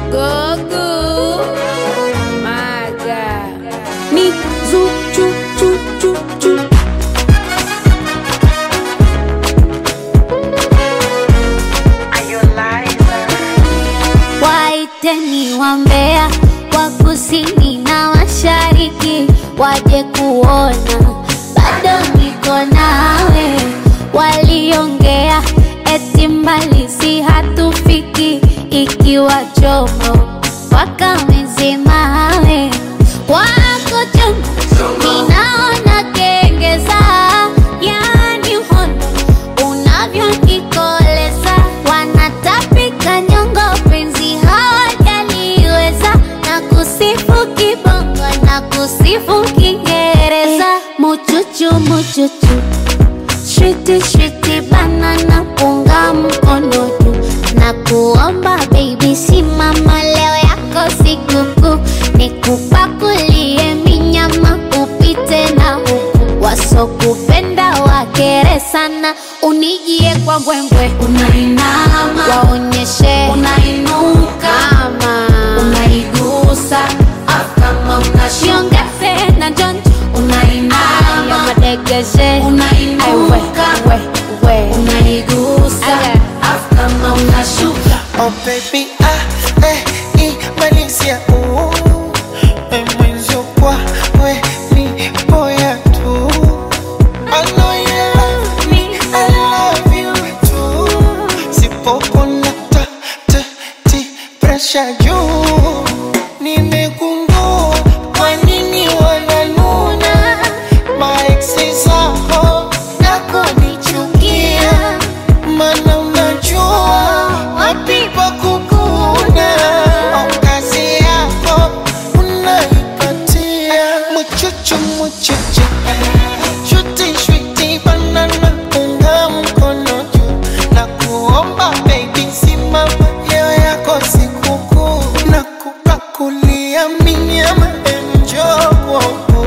Gogo Maga ni zu chu chu chu chu waiteni wambea wa kusini na mashariki waje kuona bado niko nawe waliongea eti mbali si hatufiki ikiwa chomo wakamezemawe wako chomo ninaona kengeza yani hondo unavyonikoleza wanatapika nyongo penzi hawajaliweza na kusifu kibongo na kusifu kiingereza muchuchu muchuchu Shiti shiti banana punga mkono juu na kuomba baby simama leo yako sikukuu nikupakulie minyama upite na huku wasokupenda wakere sana unijie kwa mbwembwe unainama waonyeshe unainuka kama unaigusa kama unashiongeze na jonjo unainama madegeshe unainuka unaigusa kama unashuka Oh baby, ah, eh, imalizia uh, eh, mwenzio kwa we ni boya tu I know you love me, I love you too Sipopona ta, ta, ti, pressure juu Nimegundua kwa nini wananuna Maeksi zako na kunichukia Mana unajua wapi pa kukuna Au kazi yako unaipatia Muchuchu muchuchu Shuti shuti banana unga mkono juu Na kuomba baby simama leo yako sikukuu Na kupakulia minyama enjoy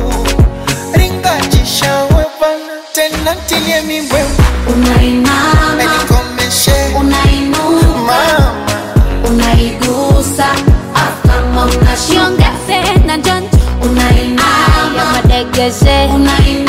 Ringajisha wepana tena tilie mibwe unainama Nikomeshe unainuka mama unaigusa kama unashiongeze na jonjo unainama madegeshe unainama